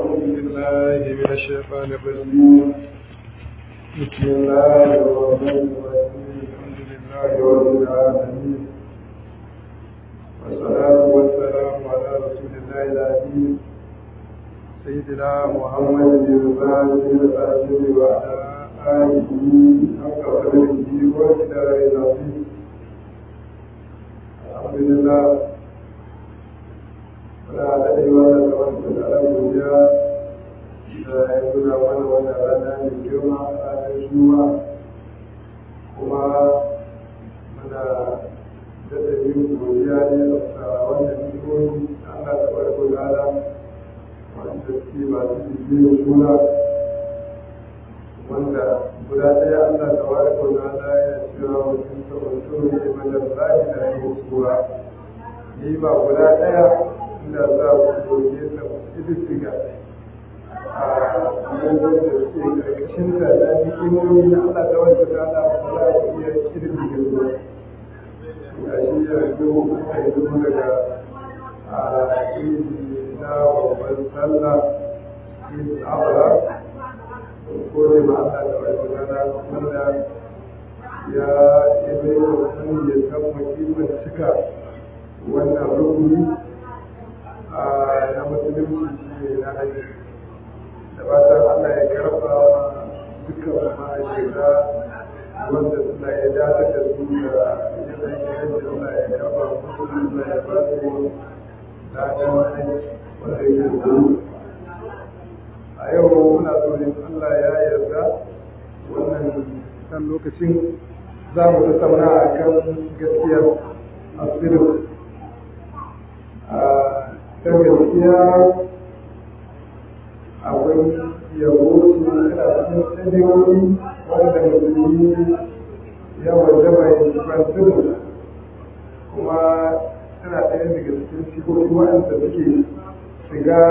بالله من الشيطان الرجيم بسم الله الرحمن الرحيم الحمد لله رب العالمين والصلاة والسلام على رسول الله العظيم سيدنا محمد بن فاتح الفاتح وعلى آله حق قدره وكتابه العظيم الحمد لله wanda haɗa da yawa da wanda da ala godiya da ya nuna mana wannan rana mai girma ranar juma kuma muna daɗa yin godiya ne a wannan ni'imomi da Allah ta barko da ala wanda suke masu bibiyar juna wanda guda ɗaya Allah ta barko da ala ya cewa mutum ta wato ne mana lahi da yin sura ni ba guda ɗaya inda za ku goge ta ƙididdiga a yanzu da suke ƙarƙashin ta da hikimomi na Allah ta wanda ta ala ba za ku iya ƙididdiga ba ga shi yanzu muka yi zo daga a idi na babban sallah idi abra ko ne ma Allah ta wanda ta ala wanda ya yi bai wa mutum ya san muhimmin cika wannan rukuni na musulunci shi ne na haji da fatan Allah ya karfa dukkan ma'aikata wanda suna ya dace da su da yanayin yadda Allah ya karfa musu Allah ya ba su ladan wanda ya yi a yau muna so ne Allah ya yarda wannan kan lokacin za mu tattauna a kan gaskiyar asirin ta gaskiya akwai yabo su yana cikin sadiyoyi wanda musulmi ya wajaba ya kwantar kuma tana ɗaya daga cikin sigogi waɗanda suke shiga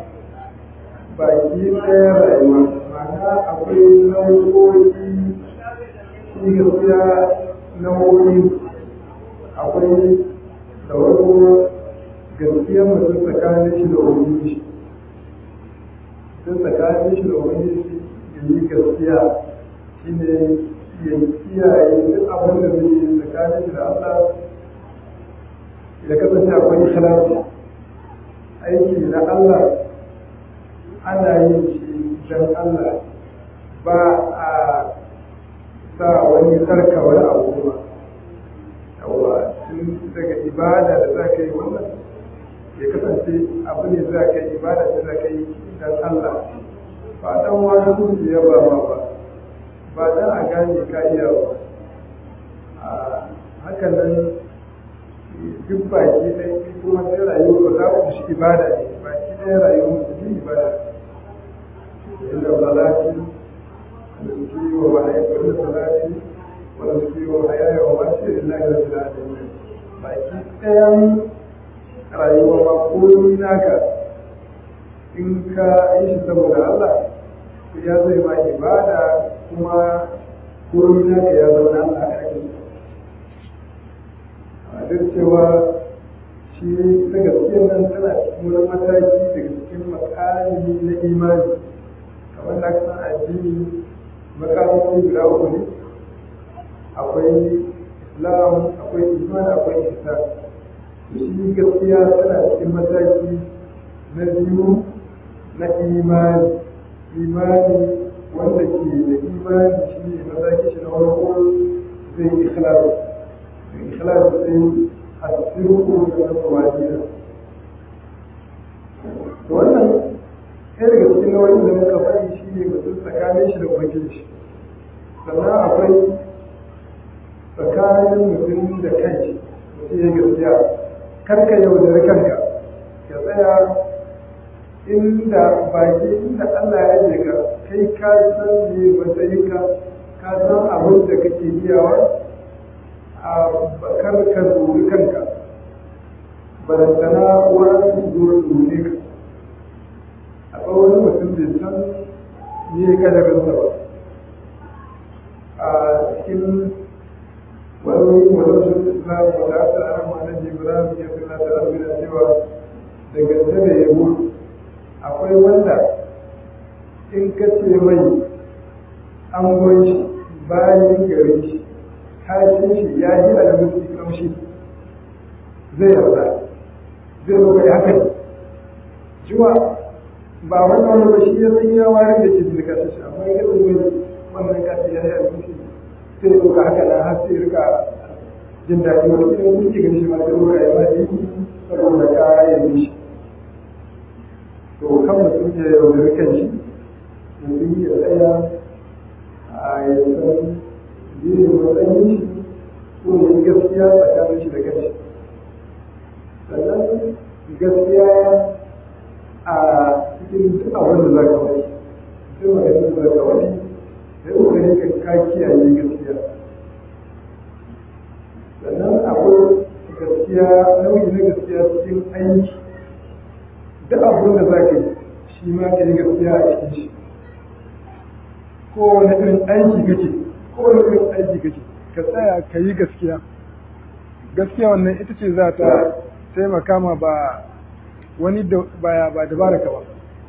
baki ɗaya rayuwa ma'ana akwai nau'o'i shi gaskiya nau'o'i akwai da wasu gaskiyar mutum tsakanin shi da ubangiji mutum tsakanin shi da ubangiji ya yi gaskiya shi ne ya kiyaye duk abin da zai yi tsakanin shi da Allah ya kasance akwai ikhlasi aiki na Allah ana yin shi don Allah ba a sa wani sarka wani abu kuma yawa tun daga ibada da za ka yi wannan ya kasance abu ne za ka yi ibada da za ka yi don Allah ba dan wani su ya ba ma ba ba dan a gane ka iya ba a hakan nan duk baki ɗaya kuma sai rayuwa za ku shi ibada ne baki ɗaya rayuwar musulmi ibada inda salati da suke wa ma'aikar da salati wanda suke wa hayaya wa mace lillahi rabbil alamin baki ɗayan rayuwa ma komi naka in ka yi shi saboda Allah ya zai ma ibada kuma komi naka ya zauna Allah a ake a duk cewa shi ta gaskiyar nan tana cikin wani mataki daga cikin makami na imani kamar da san addini makamai guda uku ne akwai islam akwai iman akwai ihsan shi gaskiya tana cikin mataki na biyu na imani imani wanda ke da imani shi ne mataki shi na farko zai ikhlas da ikhlas sai asirku da na tsawadiyya to wannan ɗaya daga cikin nau'in da muka faɗi shi ne mutum tsakanin shi da ubangiji sannan akwai tsakanin mutum da kanshi mutum ya gaskiya karka yaudari kanka ka tsaya inda baki inda Allah ya je ka kai ka san me matsayinka ka san abin da kake iyawa a kar ka zuri kanka barantana wani su zo su ne ka a tsawon mutum bai san me kadarinsa ba a cikin wani wajen islam wanda aka ana ma'anar ibrahim ya fi nata arbina cewa da gaske da yabo akwai wanda in ka ce mai an shi bayan gari shi kashin shi ya yi alamusi kamshi zai yarda zai zo kai haka jiwa ba wannan wani ba shi ya san ya wayar da ke da kashin shi amma ya zai mai wannan kashin ya yi alamusi sai ya ɗauka haka na har sai ya rika jin daɗi wani irin kuke gani shi ma sai ɗauka ya ma yi saboda kayan shi to kan mutum ya yaudari kan shi mutum ya tsaya a yankan biyu matsayin shi ko ne gaskiya tsakanin shi da kanshi sannan gaskiya a cikin duk abin da za ka wani duk maganin da za ka wani sai ƙoƙarin ka ka kiyaye gaskiya sannan akwai gaskiya nau'i na gaskiya cikin aiki duk abin da za ka yi shi ma ka yi gaskiya a cikin shi kowane irin aiki kake kowane irin aiki kake ka tsaya ka yi gaskiya gaskiya wannan ita ce za ta taimaka ma ba wani baya ba dabara ka ba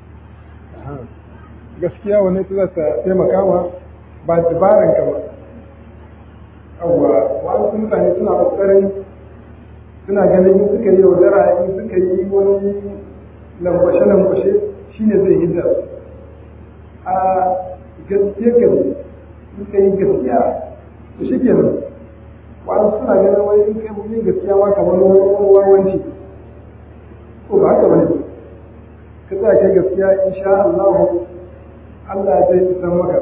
gaskiya wannan ita za ta taimaka ma ba dabaran ka ba yawwa wasu mutane suna kokarin suna ganin in suka yi yaudara in suka yi wani lambashe-lambashe shine zai hidda a gaskiya ka ne in ka yi gaskiya to shi ke nan wani suna ganin wai in kai yin gaskiya ma kamar wani wawanci ko ba haka bane ka tsaya kai gaskiya insha Allah Allah zai isan maka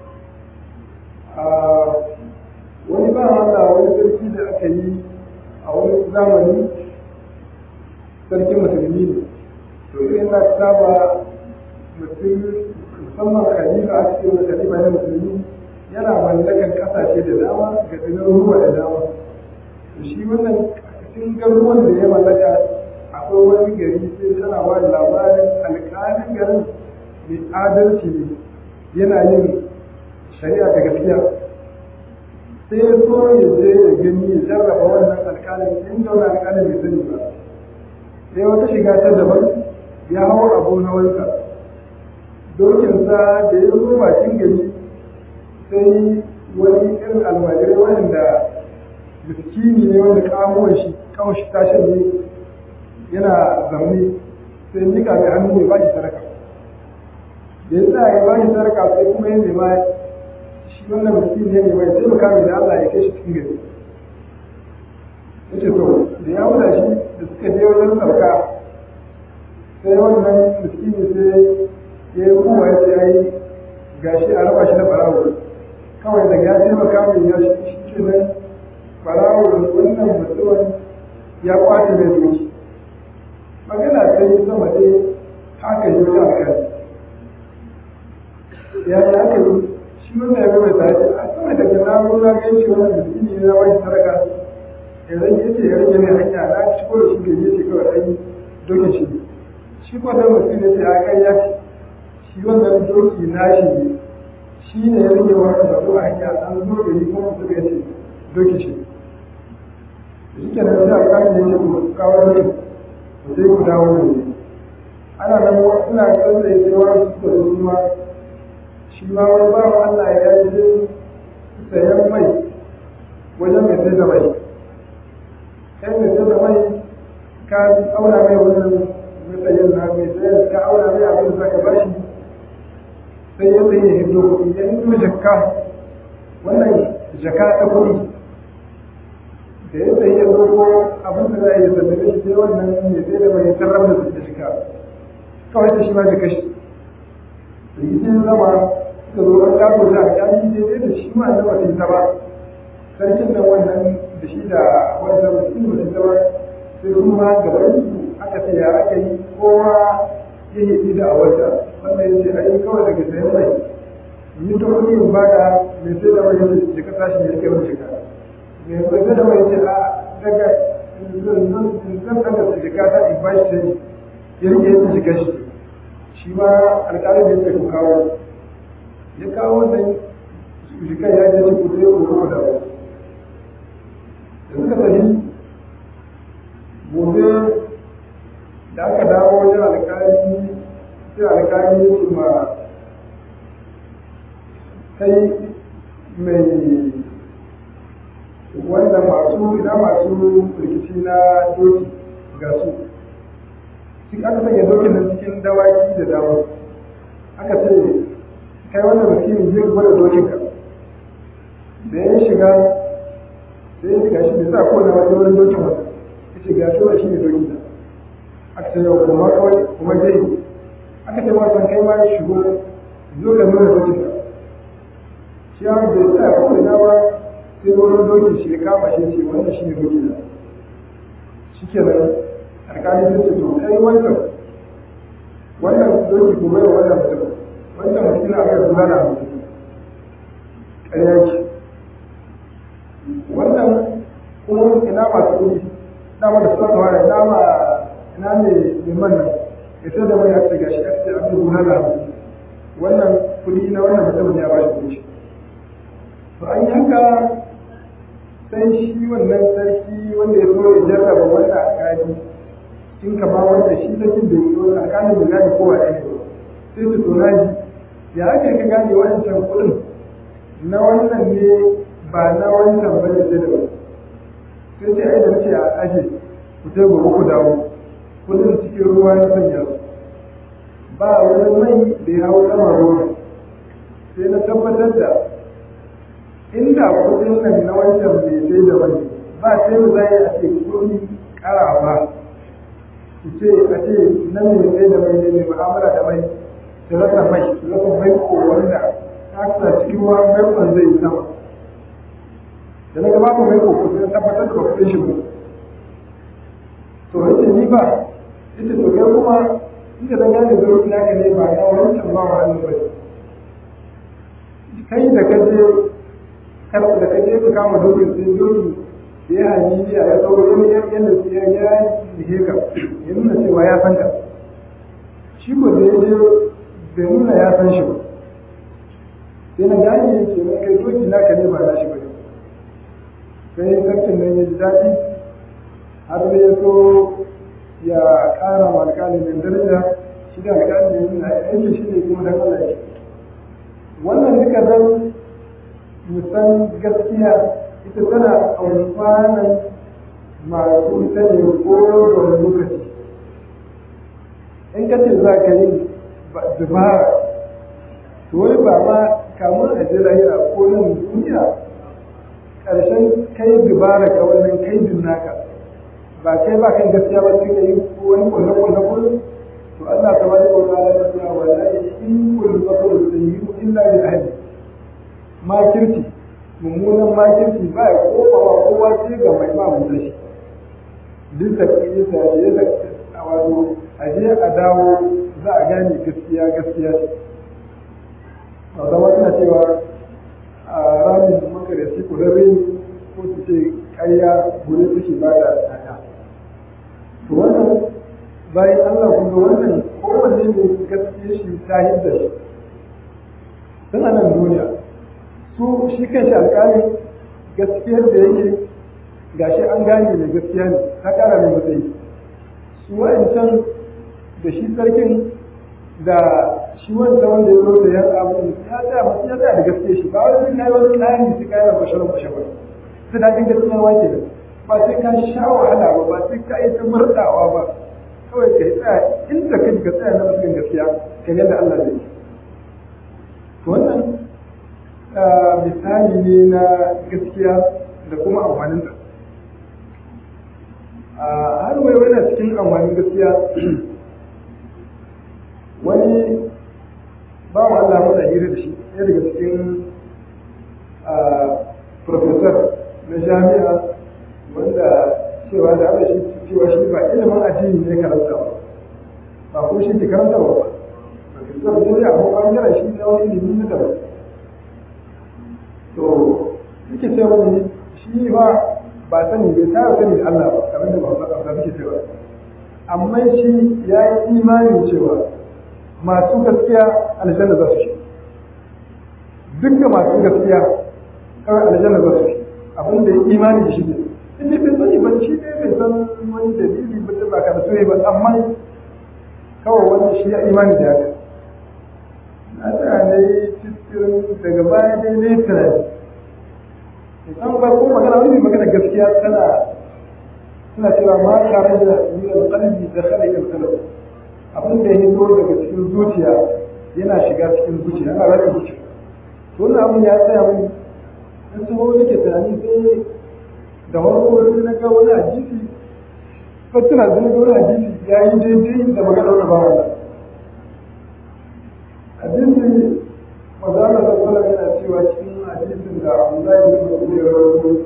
wani ba Allah wani sarki da aka yi a wani zamani sarkin musulmi ne to irin na saba mutum musamman khalifa a cikin khalifa na musulmi yana mallakan kasashe da dama ga ruwa da dama to shi wannan cikin garuruwan da ya mallaka akwai wani gari sai tana ba da labarin alƙalin garin mai adalci ne yana yin shari'a da gaskiya sai ya so ya je ya gani ya jarraba wannan alƙalin inda wani alƙalin bai sani ba sai wata shiga ta daban ya hau abu na wansa dokinsa da ya zo bakin gari sai wani irin almajirai wanda miskini ne wanda kamuwan shi kawai shi tashin ne yana zamne sai nika mai hannu mai bashi saraka da ya sa ya bashi saraka sai kuma ya nema shi wannan miskini ne mai sai muka mai da Allah ya kai shi cikin gari yace to da ya wuda shi da suka je wajen sarka sai wannan miskini sai ya yi kuma ya ce ai gashi a raba shi da barawo kawai daga ya taimaka mai ya shi ke nan barawo wannan mutumin ya kwace mai doki magana ta yi sama dai haka yi wajen alkali ya yi haka yi shi wannan ya gaba ta ce a sama daga na nuna gan shi wannan miskini ne na wani saraka ya rage ya ce ya rage mai hanya na ci ko da shi gaje ce kawai ɗan dokin shi shi ko da mutum ya ce a kan ya ce shi wannan doki na shi ne shi ne ya rage wani batu a hanya an zo da yi kuma suka ce doki shi shi ke nan sai a kan da yake ku kawo ne ku sai ku dawo ne ana nan suna kan da yake wani su da su ma shi ma wani ba wa Allah ya je sayan mai wajen mai sai da mai kai mai sai da mai ka aura mai wannan matsayin na mai sayar ka aura mai abin da ka bashi sai ya tsaye ya hido kuɗi ya hido jakka wannan jaka ta kuɗi da ya tsaye ya zo abin da za a yi sallame shi sai wannan ne sai da mai tarar da da shika kawai ta shi ma jaka shi da yi sai zama suka zo an gado da a kyali daidai da shi ma annaba sai ta ba sarkin nan wannan da shi da wanda mutum ba ta ba sai kuma gaban su aka ce ya aka yi kowa ya yi da a wata wannan ya ce ai kawai daga sayan mai yi ta kuɗi in bada mai sai da mai yace jika tashi ne yake wani jika mai sai da mai yace a daga zan daga su jika ta in bashi sai ya rike yace jika shi shi ma alƙalin ya ce ku kawo ya kawo wannan jika ya je ku sai ku kuma da da suka tafi gobe da aka dawo wajen alƙali sai alƙali ya ce ma kai mai wanda masu ina masu rikici na doki ga su duk aka sanya dokin nan cikin dawaki da dawa aka ce kai wannan miskini zai gwada dokin ka da ya shiga da ya shiga shi da sa ko na wani wani dokin wata ya ce ga shi shi ne dokin da aka ce yau kuma kawai kuma dai aka ce wasan kai ma shigo zo ka nuna dokin ka shi ya bai tsaya ko ina ba sai wani doki shi ya kama shi ce wannan shi ne doki da shi ke nan alƙali sai ce to kai wannan wannan doki ko bai wannan mutum wannan mutum na aka kula da mutum ƙarya ce wannan kuma ina masu kuɗi dama da suka kawai ina ma ina ne liman nan ya sai da mai ya ce gashi ya ce abin kula da mutum wannan kuɗi na wannan mutum ya ba shi kuɗi to an yi haka sai shi wannan sarki wanda ya so ya jarraba wanda alƙali in ka ba wanda shi sarkin da yi wanda alƙalin bai gane kowa ɗaya ne sai su tona shi ya ake ka gane wancan kuɗin na wannan ne ba na wancan ba ne sai da ba sai ce ai da nake a aje ku je gobe ku dawo kuɗin cikin ruwa na sanya su ba wani mai da ya hau sama ruwa sai na tabbatar da inda kudin nan na wancan bai sai da wani ba sai da zai a ce kudi kara ba su ce a ce na mai sai da mai ne mai mu'amala da mai su rasa mai su rasa mai ko wanda ta kasa cikin ruwa mai kwan zai yi sama da na gaba mai ko ko sai tabbatar da kudin shi ba to yace ni ba yace to kai kuma inda da gane da ruwa naka ne ba na wancan ba wa hannu ba kai da kaje kar da kaje ka kama dokin sai doki da ya hanyi ya ya tsawo wani yadda ya ya ihe ka ya nuna cewa ya san ka shi ko da ya je bai nuna ya san shi ba sai na gani ya ce mai kai doki naka ne ba na shi ba sai sarkin nan ya ji daɗi har da ya so ya ƙara ma alƙalin daraja shi da alƙalin ya nuna aiki shi ne kuma dan Allah ya wannan duka zan musan gaskiya ita tana amfanin masu ita ne ko da wani lokaci in ka ce za ka yi dubara to wai ba ma kamun a ji lahira ko nan duniya ƙarshen kai dubara ka wannan kai naka ba kai ba kan gaskiya ba sai ka yi wani kulle-kulle kullum to Allah ta bada wa ta'ala ya ce wa la in kullu bakru sayyi'u illa li ahli makirci mummunan makirci ba ya kofa wa kowa sai ga mai ba mu shi duk da kike ta je da a wato a je a dawo za a gane gaskiya gaskiya ce a zama tana cewa a ramin makarici ku rabe ko su ce ƙarya gure suke ba da tsada to wannan bayan Allah kuma wannan kowanne ne gaskiya shi ta hidda shi tun a nan duniya su shi kan shi alƙalin gaskiyar da yake gashi an gane mai gaskiya ne ta ƙara mai matsayi su wa'ancan da shi sarkin da shi wancan wanda ya zo da yan abu ya tsaya masu ya tsaya da gaskiya shi ba wai sai kai wani tsari sai kai da basharar basharar sai da kin gaskiya wake da ba sai ka sha wahala ba ba sai ka yi ta murɗawa ba kawai ka tsaya inda kai ka tsaya na cikin gaskiya kan yadda Allah zai yi wannan misali ne na gaskiya da kuma amfaninta har wai wani cikin amfanin gaskiya wani bawan Allah mata hira da shi ɗaya daga cikin professor na jami'a wanda cewa da ana shi cewa shi ba ilimin addini ne karanta ba ba ko shi ke karanta ba professor ne da abubuwan yana shi na wani ilimi na daban to suke ce wani shi ba ba sani bai tara sani da Allah ba kamar da ba ba suke cewa amma shi ya yi imanin cewa masu gaskiya aljanna za su shi dukkan masu gaskiya kawai aljanna za su shi abin da ya imani da shi ne in dai bai sani ba shi ne bai san wani dalili ba ta baka da soyayya ba amma kawai wani shi ya imani da haka na tsaya na yi cikin daga baya dai ne tunani idan ba ko magana wani magana gaskiya tana suna cewa ma tare da milal qalbi da khala ila qalbi abin da ya hito daga cikin zuciya yana shiga cikin zuciya yana rage zuciya to wannan abin ya tsaya mun in so nake tunani sai da farko sai na ga wani hadisi ko tuna da wani hadisi ya yi daidai da magana da ba wannan hadisi mazala da kula yana cewa cikin hadisin da Abdullahi bin Mas'ud ya rawaito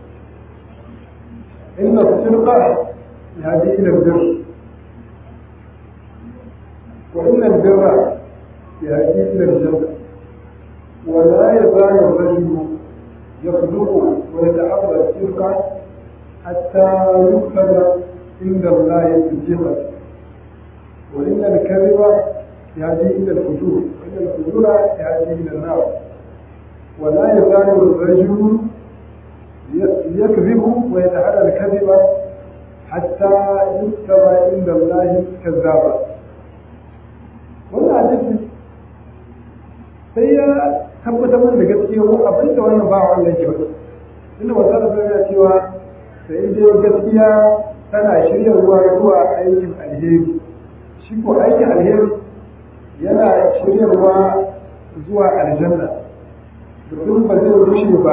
inna sirqa yahdi ila al-birr wa inna al-birra yahdi ila al-jannah wa la yazalu ar-rajulu يخلق ويتحرى الصدق حتى يكتب عند الله صديقا وإن الكذب يهدي إلى الفجور وإن الفجور يهدي إلى النار ولا يزال الرجل يكذب ويتحرى الكذب حتى يكتب عند الله كذابا wannan hadisi sai ya tabbatar da gaskiya ko abin da wannan ba Allah yake ba inda wata da ya cewa sai dai gaskiya tana shiryarwa zuwa aikin alheri shi ko aikin alheri yana shiryarwa zuwa aljanna mutum ba zai rushe ba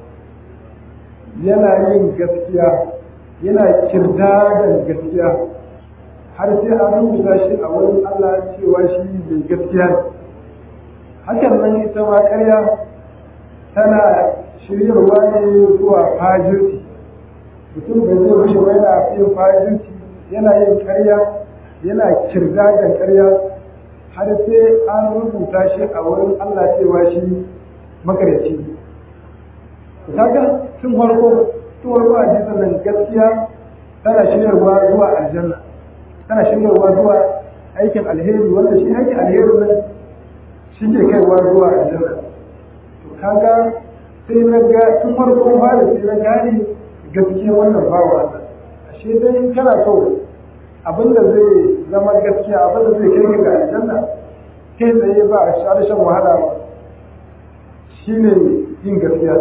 yana yin gaskiya yana kirdadan gaskiya har sai an rubuta shi a wurin Allah cewa shi mai gaskiya ne hakan nan ita ma ƙarya tana shiryarwa ne zuwa fajirci mutum bai zai rushe ba yana yin fajirci yana yin ƙarya yana kirga da ƙarya har sai an rubuta shi a wurin Allah cewa shi makaryaci kaga tun farko tun farko a jisan nan gaskiya tana shiryarwa zuwa aljanna tana shiryarwa zuwa aikin alheri wanda shi aikin alheri nan shi ke kaiwa zuwa aljanna to kaga sai na ga tun farko ba da sai na gane gaskiya wannan bawa Allah ashe dai kana so abinda zai zama gaskiya abinda zai kai ga aljanna kai tsaye ba a shan wahala ba shine yin gaskiya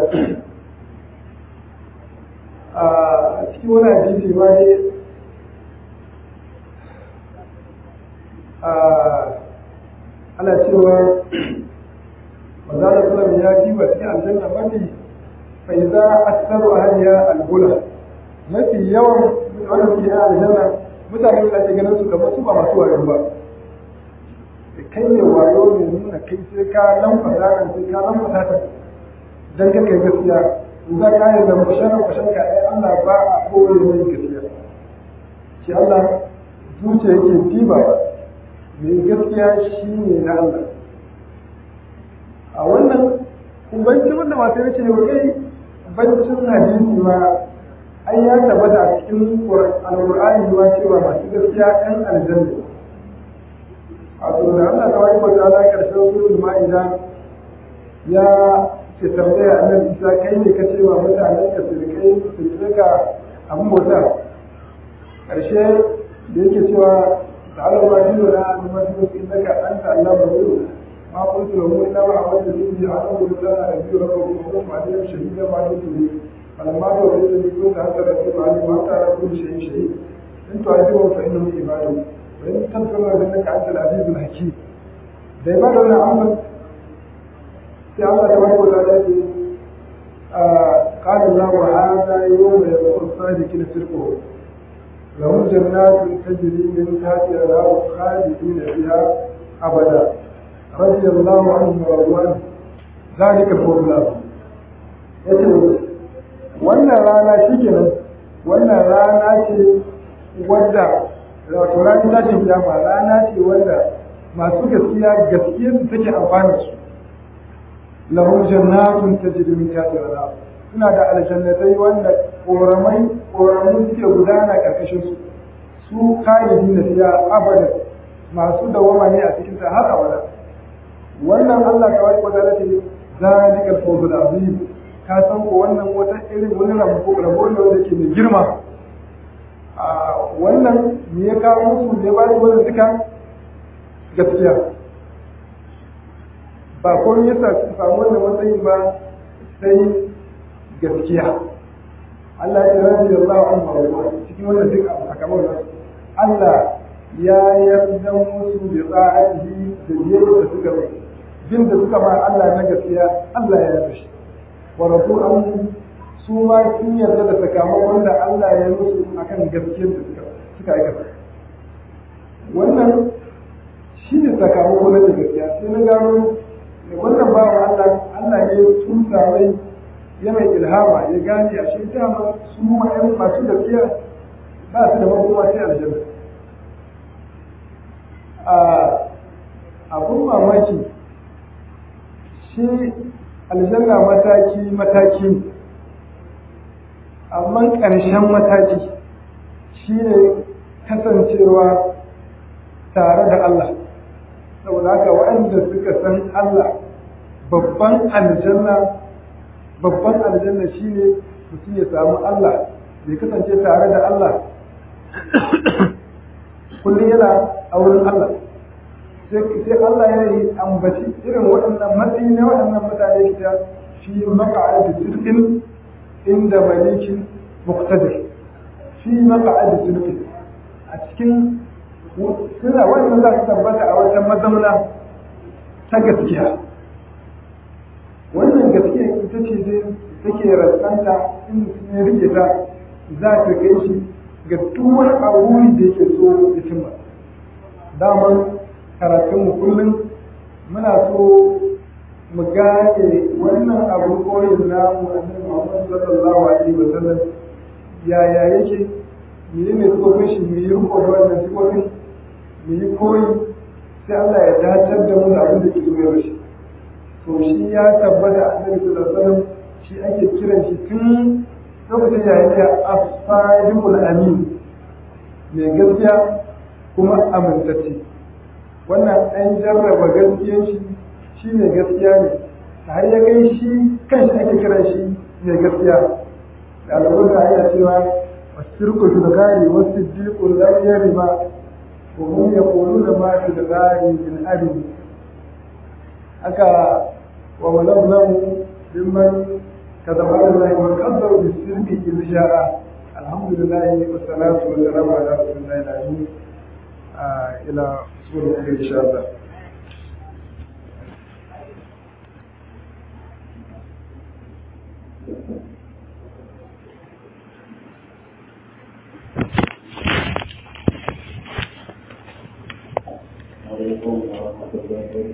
a cikin wani hadisi ma ne ana cewa manzana sallam ya ji ba cikin aljanna mafi fa idza aktharu ahliha al-gula mafi yawan wanda suke yin aljanna mutane da ake ganin su kamar su ba masu wayo ba da kai ne wayo ne nuna kai sai ka lamfasa kan sai ka lamfasa ta dan ka kai gaskiya in za ka yi da masharar masharka ai Allah ba a kowane mai gaskiya shi Allah zuciya yake diba mai gaskiya shi ne na Allah a wannan bancin wanda masu yace ne kai bancin hadisi ma ai ya tabbata a cikin alƙur'ani ma cewa masu gaskiya ɗan aljanna a to da Allah ta wani wata ala ƙarshen suratul ma'ida ya ce tambaya annabi Isa kai ne ka ce wa mutanen ka su kai su rika abin bauta ƙarshe da yake cewa تعالى ما دين لا نمثلك انك انت علام الغيوب ما قلت له الا ما عملت به عنه الا ابي ربكم وقوم عليهم شهيدا ما دمت به فلما توليت كنت انت رقيب عليهم وانت على كل شيء شهيد ان تعذبهم فانهم عبادك وان تغفر لهم فانك انت العزيز الحكيم da ba da wannan amsa sai Allah ta bari wata da ce قال الله هذا يوم يقول الصادقين صدقهم لهم جنات تجري من تحتها الانهار خالدين فيها ابدا رضي الله عنهم ورضوا عنه ذلك الفوز العظيم yace wannan rana shikenan wannan rana ce wadda wato ranar tashin kiyama rana ce wadda masu gaskiya gaskiyar su take amfani su lahum jannatun tajri min tahtiha al-anhar suna da aljannatai wanda koramai koramu suke gudana karkashin su su khalidi na fiya abada masu dawama ne a cikin ta har abada wannan Allah ta wani wata ce zalikal fawzul azim ka san ko wannan wata irin wani rabo rabo ne wanda ke mai girma a wannan me ya kawo musu ne ba wannan duka gaskiya ba komai yasa su samu wannan matsayin ba sai gaskiya Allah ya rabi da Allah an faruwa cikin wannan duk a kamar nasu Allah ya yarda musu bi tsa'atihi da biyayya da suka yi bin da suka ma Allah na gaskiya Allah ya yarda shi wa rasul an su ma sun yarda da sakamakon da Allah ya musu akan gaskiyar da suka suka aikata wannan shi ne sakamako na gaskiya sai na gano wannan bawa Allah Allah ya tusa mai ya mai ilhama ya gane a shi dama su ma'yan masu gaskiya ba su da makoma sai aljanna a abun mamaki shi aljanna mataki mataki amma ƙarshen mataki shi ne kasancewa tare da Allah saboda haka waɗanda suka san Allah babban aljanna babban aljanna shine mutum ya samu Allah bai kasance tare da Allah kullum yana a wurin Allah sai Allah ya yi ambaci irin waɗannan matsayi na waɗannan mutane ta fi maka'ad sirkin inda malikin muqtadir fi maka'ad sirkin a cikin suna wannan za su tabbata a wata mazauna ta gaskiya wannan gaskiya ita ce dai take rasanta in ya rike ta za ta kai shi ga duk wani abu da yake so ya cimma daman karatunmu kullum muna so mu gane wannan abu koyin namu annabi Muhammad sallallahu alaihi wasallam yaya yake menene sifofin shi mu yi riko da wannan sifofin mu yi koyi sai Allah ya dacar da mu da abin da ke so ya shi to shi ya tabbata annabi sallallahu alaihi wasallam shi ake kiran shi tun lokacin ya yake as-sadiqul amin mai gaskiya kuma amintacce wannan an jarraba gaskiyar shi shi mai gaskiya ne har ya kai shi kanshi ake kiran shi mai gaskiya ɗaliban da aya cewa wasirku fil gari wasiddiqu lam yarima wa hum yaquluna ma fil gari min arim aka wa malabnamu mimman كتب على الله وكذب بالسرق إذ شاء الحمد لله والصلاة والسلام على رسول الله العظيم إلى سورة إن شاء الله عليكم ورحمة الله